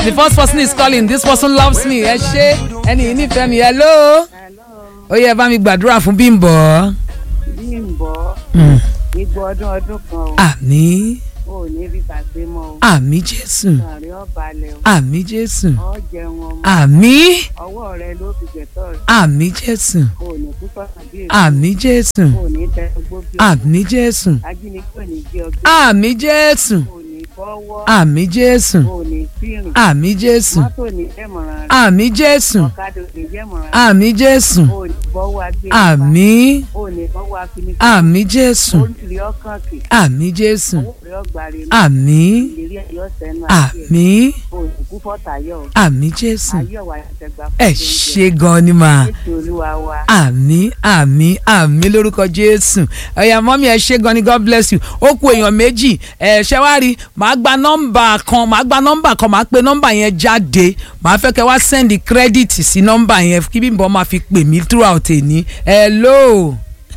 the first person is calling this person loves me ẹ ṣé ẹni yìí nífẹ̀ẹ́ mi hello ó yẹ bá mi gbàdúrà fún Bímbọ́. Bímbọ́ Mm. igbó ọdún ọdún kan o àmín ò ní rí bàgbé mọ́ o àmín Jésù àárẹ̀ ọ̀balẹ̀ o àmín Jésù ọ̀ jẹun ọmọ àmín ọwọ́ rẹ ló fi gbẹ̀tọ́ rẹ àmín Jésù ò ní kú sọ̀tàn bí èso àmín Jésù ò ní tẹ gbó bí àmín Jésù ajínigbé ò ní gbé ọgbẹ́ àmín Jésù ò ní bọ́wọ́ àmín Jésù ò ní fírìn àmín Jésù mọ́tò ní jẹ́mọ̀ràn rẹ àmín Jésù ọ̀kadà ò ní jẹ́mọ̀ràn rẹ àmín Jésù ò ní bọ́wọ́ agbé àmín ò ní bọ́wọ́ afinifẹ́ àmín Jésù ó ń tìrí ọkàn kì àmín Jésù owó rẹ ọgbà rẹ ní àmín ìlérí ẹ̀yọ́ sẹ́nu àti ẹ̀ àmín ò ní kú fọ́tàyọ̀ àmín Jésù ayọ̀ wà ẹ̀tẹ̀gbà ẹ ṣé gan ni màá. Jésù olúwa wa. àmì àmì àmì lórúkọ jésù ẹyà mọ́mí ẹ ṣé gan ni god bless you ó kù èèyàn méjì ẹ ṣe wá rí màá gba nọ́mbà kan màá gba nọ́mbà kan màá pe nọ́mbà yẹn jáde màá fẹ́ kẹ́ wá send credit sí nọ́mbà yẹn kí Bímbọ́ máa fi pè mí throughout èní hello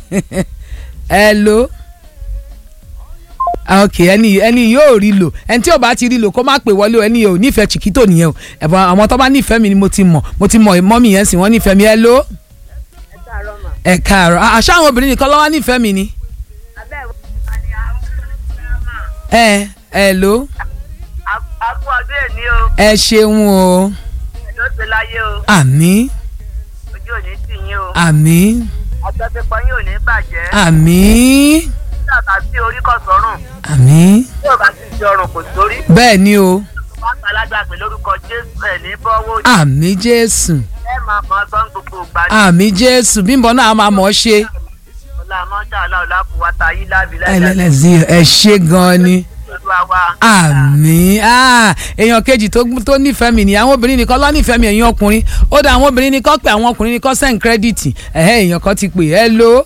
hello ok ẹni ẹni yóò rí lò ẹni tí ò bá ti rí lò kó má pè wọlé o ẹni yóò nífẹ̀ẹ́ chiquito nìyẹn o ẹ̀bùn àwọn tó bá nífẹ̀ẹ́ mi ni mo ti mọ̀ mo ti mọ̀ mọ́mí yẹn sì wọ́n nífẹ̀ẹ́ mi hello ẹ káàárọ̀ À- àṣà àwọn obìnrin nìkan lọ́wọ́ nífẹ̀ẹ́ mi ni. ẹ ẹ ló Akú ọdún èní o, ẹ ṣeun o ló ti láyé o, àmì ojú òní tì yín o, àmì àtọ́sípọ̀ yín ò ní bàjẹ́, àmì tàbá sí orí kọ̀ sọ́rùn, àmì tí ò bá sì di ọrùn kò sórí, bẹ́ẹ̀ ni o wọ́n pa alágbàgbé lórúkọ Jésù ẹ̀ ní bọ́wọ́ àmì jésù ẹ̀ máa mọ ọgbọ́n gbogbo ìgbà ní àmì jésù Bímbọ́ náà a máa mọ̀ ọ́ ṣe ọ̀la mọ́ṣá ọ̀la ọ̀la kù wá ta yí lábì ẹlẹ́lẹ́sì ẹ ṣe gan ni olúwa wa. àmì ah, èèyàn kejì tó tó nífẹ̀ẹ́ mi ni àwọn obìnrin nìkan ló nífẹ̀ẹ́ mi ẹ̀yin ọkùnrin ó dá àwọn obìnrin nìkan pé àwọn ọkùnrin nìkan send credit ẹ̀hẹ́ èèyàn kan ti pè ẹ́ ló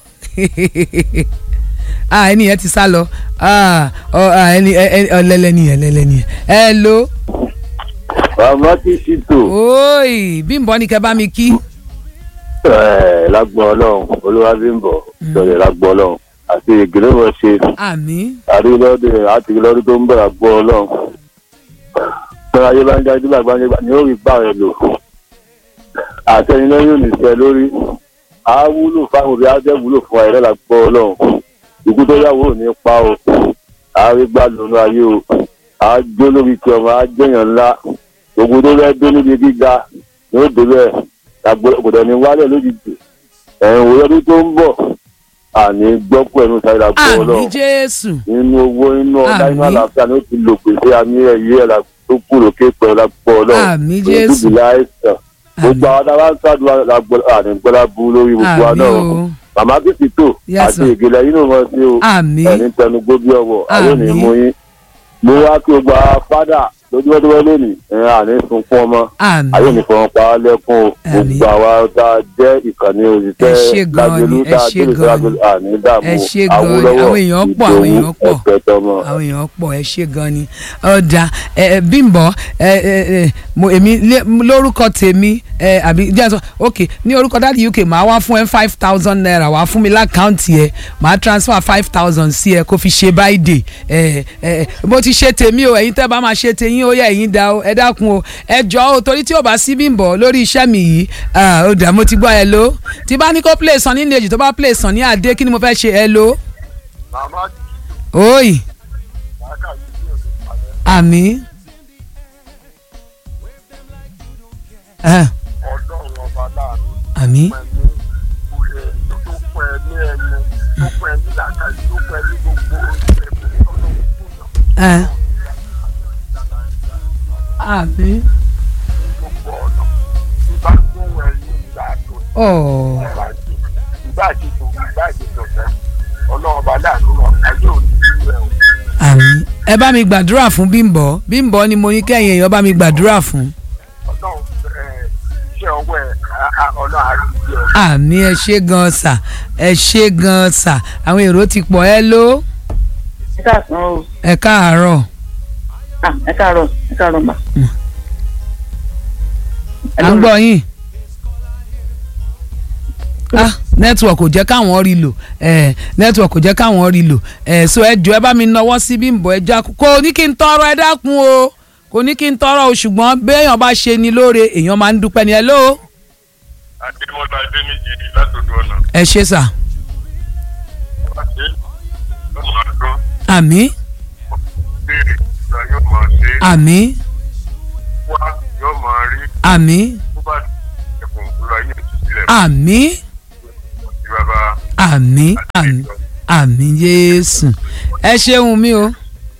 ah ẹni yẹn ti sá lọ ah ọ ah, ẹni ẹ- ẹ- ọlẹ́lẹ́ nìyẹn ọlẹ́lẹ́ nìyẹn ẹ ló bàbá ti ṣètò oyi Bímbọ́ ni kẹ́ bá mi kí ẹ lágbọn Ọlọ́run Olúwabímbọ́ sọ̀rọ̀ lágbọn Ọlọ́run àti ìgbìlẹ̀wọ̀ ṣe àmì àrílọ́dẹ àti lọ́dún tó ń bọ̀ lágbọn Ọlọ́run tọ́lá ayé bá ń jáde bá gbáńjẹ́ bá ní ó rí bá rẹ̀ lò àtẹnilẹ́yìn ò ní sẹ lórí á wúlò fáwọn òbí á jẹ́ wúlò fún ẹ̀rẹ́ lágbọn Ọlọ́run ikú tó yàwó ò ní pa o á rí gbà lónú ayé o á jó lórí ti ọmọ á jẹyàn ńlá gbogbo tó fẹ́ dé níbi gíga ní ó débẹ̀ àgbọ̀dọ̀ ní wálẹ̀ lójijì ẹ̀hìn òwe ọdún tó ń bọ̀ àní gbọ́pọ̀ ẹnu sáré la gbọ́ àmì ọlọ́run jésù nínú owó nínú ọ̀dá inú Àmín. àlàáfíà ni ó ti lò pèsè àmì ẹ̀yẹ ẹ̀ la tó kù lókè pẹ̀lú la gbọ́ ọlọ́run Àmín, Jésù. ìdúbìlẹ̀ àìsàn gbogbo àwọn táwa ń sádùn la gbọ́ àní gbọ́dá bu lórí gbogbo wa àmì náà o màmá kìsì tó Yes, àti sir. ìgèlè yín ló mọ̀ sí o àmì ẹni tẹnu gbóbi ọwọ́ àwọn ò ní Àmín. mú yín mo wá kí gbogbo àwọn fádà lójúmọ́tòmọ́ lónìí ẹ̀ àní sunkún ọmọ àmì ayé ní fọwọ́n pa á lẹ́kún o Àmín. gbogbo àwa tá a jẹ́ ìkànnì Ẹ ṣé òṣìṣẹ́ gan ni, lágbèlú ẹ tá a ṣé dé gan ìṣẹ́ ni. àní dààmú Ẹ ṣé gan ni, Awólọ́wọ̀ àwọn èèyàn pọ̀, àwọn èèyàn pọ̀. ẹ̀fẹ́ tọmọ. àwọn èèyàn pọ̀ ẹ ṣe gan ni ọ̀dà ẹ ẹ, Bímbọ́ ẹ ẹ ẹ mo èmi lé- lórúkọ tèmi ẹ àbí díẹ̀ sọ ok ní orúkọ dáàdi UK màá wá fún ẹ five thousand naira wàá fún mi lákàntì ẹ màá transfer five thousand sí ẹ kó fi ṣe báyìí ẹ ẹ mo ti ṣe tèmi o ẹ̀yin tẹ́ bá máa ṣe tèyín ó yẹ ẹ̀yin dá o ẹ dákun o ẹ jọ o torí tí ò bá sí Bímbọ́ lórí iṣẹ́ mi yìí ah, ó dà mo ti gbọ́ ẹ ló tí bá ní kó play sàn ní ìlejì tó bá play sàn ní àdé kí ni mo fẹ́ ṣe ẹ ló màmá oyi kàkà yìí ní òde ìpàdé àmì. Ah, ọlọ́run ọba láàánú àmì pẹ̀lú ìwé tó pẹ́ ní ẹnu tó pẹ́ ní làkàyè tó pẹ́ ní gbogbo ẹ̀mí ọlọ́run fún yàn. Ah. àmì gbogbo ọ̀nà ìbá gbóhùn ẹ̀yìn ìgbà tó ọ̀ ìgbà àjèjò ìgbà àjèjò fẹ́ ọlọ́run ọba láàánú náà ayé òní ìlú ẹ̀ o. àmì ẹ bá mi gbàdúrà fún Bímbọ́ Bímbọ́ ni mo ní kẹ́yìn èèyàn bá mi gbàdúrà fún ọlọ́run ẹ̀ iṣẹ́ ọwọ́ ẹ̀ á- á- ọlọ́run àrídìí ẹ̀ àmì ẹ ṣé gan sà ẹ ṣé gan sà àwọn èrò ti pọ̀ ẹ ló ẹ káàsán o ẹ káàárọ̀ Ah, ẹ káàárọ̀ ẹ káàárọ̀ mà. à ń gbọ́ yín ah network kò jẹ́ káwọn rí lò eh, network kò jẹ́ káwọn rí lò eh, so ẹ jọ ẹ bá mi nọwọ́ sí Bímbọ́ ẹ já kó ní kí n tọrọ ẹ dákun o kò kò ní kí n tọrọ o ṣùgbọ́n béèyàn bá ṣe ni lóore èèyàn máa ń dúpẹ́ ni ẹ ló adémọlá adéníjì látòdò ọ̀nà ẹ ṣe sà àti yóò máa dún àmì béèrè ìgbà yóò máa ṣe àmì wá yóò máa rí àmì bó bá ẹkùn ìrora yóò ti sílẹ̀ àmì sí bàbá àmì àmì àmì Jésù ẹ ṣeun mi o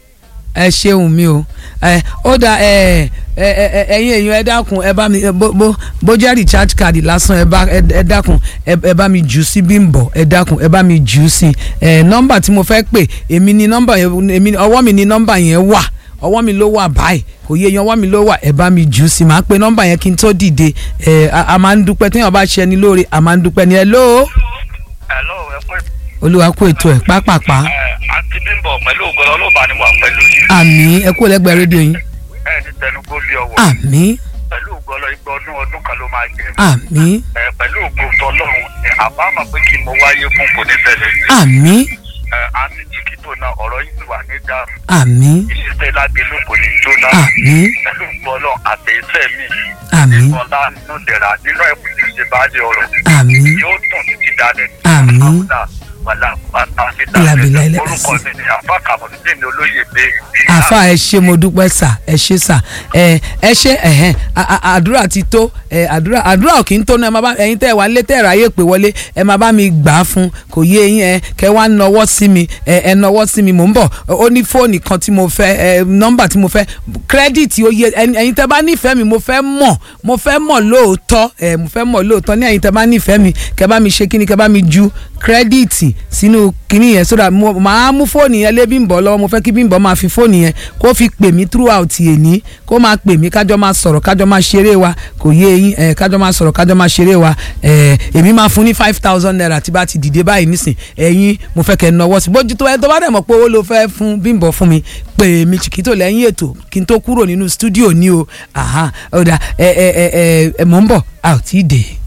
ẹ ṣeun mi o ẹ ó da ẹ ẹ ẹ ẹyin èèyàn ẹ dákun ẹ bá mi ẹ bó bó bó jẹ́ recharge card lásán ẹ bá ẹ ẹ dákun ẹ ẹ bá mi jù ú sí Bímbọ́ ẹ dákun ẹ bá mi jù ú sí ẹ nọ́mbà tí mo fẹ́ pè èmi ni nọ́mbà yẹn èmi ọwọ́ mi ni nọ́mbà yẹn wà ọwọ́ mi ló wà báyìí kò yé yan ọwọ́ mi ló wà ẹ bá mi jù ú sí màá pe nọ́mbà yẹn kí n tó dìde ẹ a a máa ń dúpẹ́ téèyàn bá ṣe ẹni lóore a máa ń dúpẹ́ ni ẹ lóo Hello, ẹ pé olúwa kó ètò ẹ̀ pápápá ẹ àti bímbọ pẹ̀lú ògbọ́n ọlọ́ba ni wà pẹ̀lú yìí. àmì ẹ kú lẹ́gbẹ̀ẹ́ rédíò yín ẹ ní tẹnugbó lé ọwọ́ àmì pẹ̀lú ògbọ́n ọlọ́ igba ọdún ọdún kan ló máa jẹ́. àmì ẹ pẹ̀lú ògbọ́n tọlọ́run ẹ àbámọ̀ pé kí mo wáyé fún kò ní tẹ̀lé. àmì ẹ àti jìkìtò náà ọ̀rọ̀ yìí wà ní dáàmú. àmì ìṣiṣẹ́ lágbèlú kò ní jóná. àmì pẹ̀lú ògbọ́n ọlọ́ àtẹ̀yẹsẹ̀ mi. àmì ọlá nínú dẹ̀ra nínú ẹ̀kú tí ó ṣe bá lé ọ̀rọ̀. àmì yóò tún títí dalẹ̀. Àmín. Àwùdá, wàlá, wàlá, àti Ìlàbìlà dalẹ̀. ilẹ̀ orúkọ mi ni àfa kàmọ́tì ní olóyè pé. àfa ẹ ṣé mo dúpẹ́ sà ẹ ṣé sà ẹ ẹ ṣé ẹ̀hẹ́n a- a- àdúrà ti tó ẹ àdúrà àdúrà ò kì í tó náà ẹ máa bá ẹ̀yin tẹ́ ẹ wá lé tẹ́ ẹ ráyè pé wọlé ẹ máa bá mi gbà á fún kò yé eyín ẹ kẹ wá nọwọ́ sí mi ẹ ẹ nọwọ́ sí mi mò ń bọ̀ ó ní fóònù kan tí mo fẹ́ ẹ nọ́mbà tí mo fẹ́ kírẹ́dìtì ó yẹ ẹni- ẹ̀yin tẹ́ bá nífẹ̀ẹ́ mi mo fẹ́ mọ̀ mo fẹ́ mọ̀ lóòótọ́ ẹ mo fẹ́ mọ̀ lóòótọ́ ní ẹ̀yin tẹ́ bá nífẹ̀ẹ́ mi kẹ bá mi ṣe kíni kẹ bá mi ju kírẹ́dìtì sínú kíní yẹn sódà mo máa mú fóònù yẹn lé Bímbọ́ lọ́wọ́ mo fẹ́ kí Bímbọ́ máa fi fóònù yẹn kó fi pè mí throughout èní kó máa pè mí kájọ máa sọ̀rọ̀ kájọ máa ṣeré wa kò yé eyín ẹ̀ kájọ máa sọ̀rọ̀ kájọ máa ṣeré wa ẹ̀ èmi máa fún ní five thousand naira tí bá ti dìde báyìí nísìn ẹ̀yin mo fẹ́ kẹ́ ẹ nọwọ́ sí bójú tó ẹ tó bá dẹ̀ mọ̀ pé owó ló fẹ́ fún Bímbọ́ fún mi pè mí Chiquito lẹ́yìn ètò kí n tó kúrò nínú stúdíò ní o àhán ọ̀dà ẹ̀ ẹ̀ ẹ̀ ẹ̀ mò ń bọ̀ a ò tí ì dé.